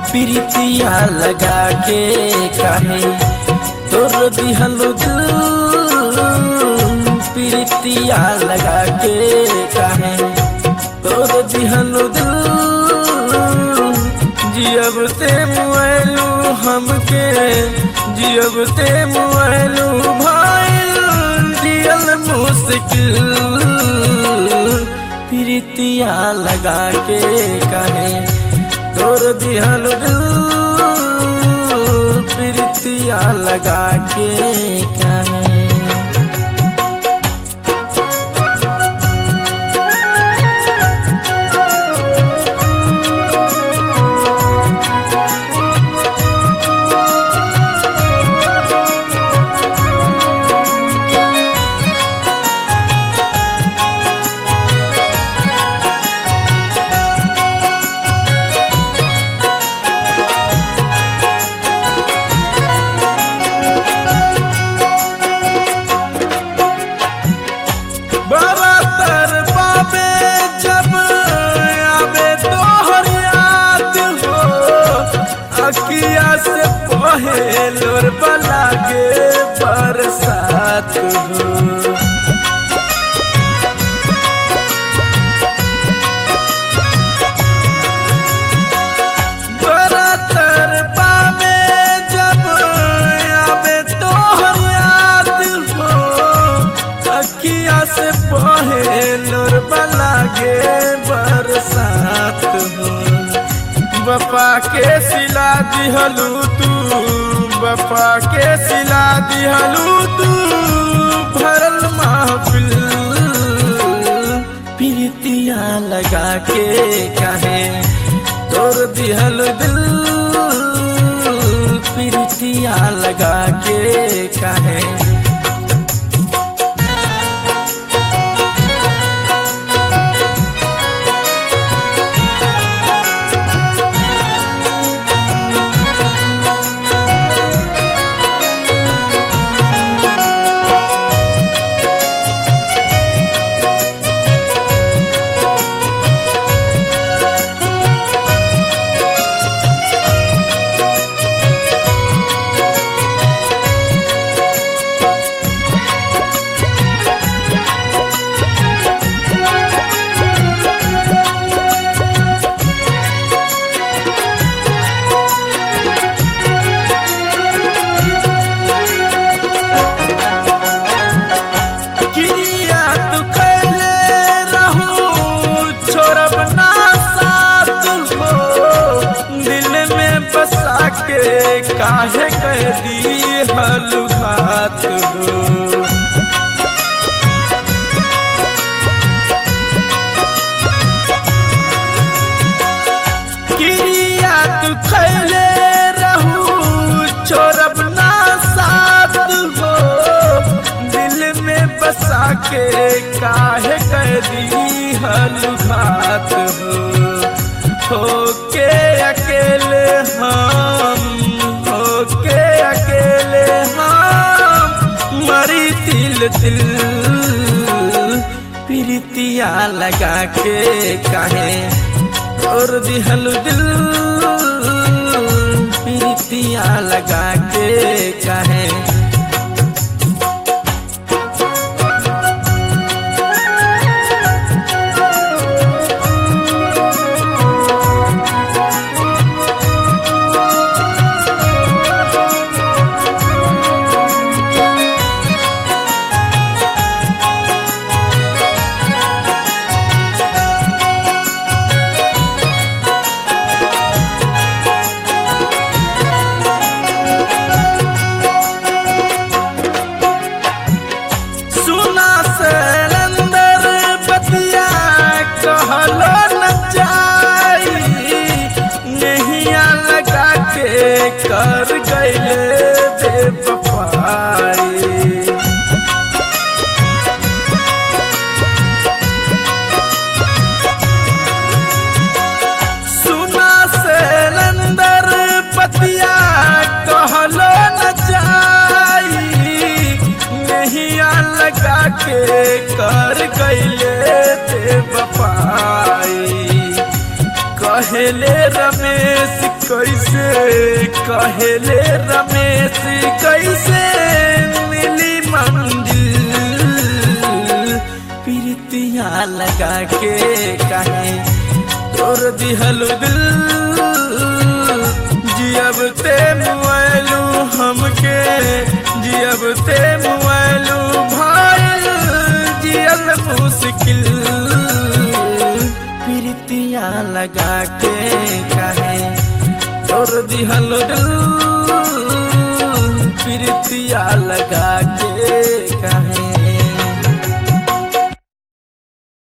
प्रीतिया लगा के काहे तोर दिहलु दिल प्रीतिया लगा के काहे तोर दिहलु दिल जियब ते मुआलू हमके जियब ते मुआलू भाईल जियल मुश्किल प्रीतिया लगा के काहे तोर दिहल दिल प्रीतिया लगा के काहे बड़ा तर पावे जब आवे तोहर याद हो अकिया से पहेलोर बला के बरसात हो बरतर पावे जब आवे तोहर याद हो अखिया से बहे लोर लागे बरसात हो बपा के सिला दिहलू तू बपा के सिला दिहलू तू भरल महफिल प्रीतिया लगा के काहे तोर दिहल दिल प्रीतिया लगा के काहे किरिया तू कैले रहू छोड़ब ना साथ हो दिल में बसा के काहे कह दी हलुघात हो किरिया तू खैले रहू छोड़ब ना साथ हो दिल में बसा के काहे कर दी हलुघात हो होके अकेले हम होके अकेले हम मरी तिल तिल प्रीतिया लगा के काहे और दिहल दिल प्रीतिया लगा के काहे सुना से अंदर बतिया कहलो न जाई नहिया लगा के कर गईले बेवफाई सुना से अंदर बतिया कहलो न जाई नहिया लगा के कर गईले ते बपाई कहेले रमेश कैसे कहेले रमेश कैसे मिली मंजिल प्रीतिया लगा के कहे तोर दिहल दिल जियब ते मुआलू हमके जियब ते मुआलू भाई जियल मुश्किल प्रीतिया लगा के कहे तोर दिहल दिल प्रीतिया लगा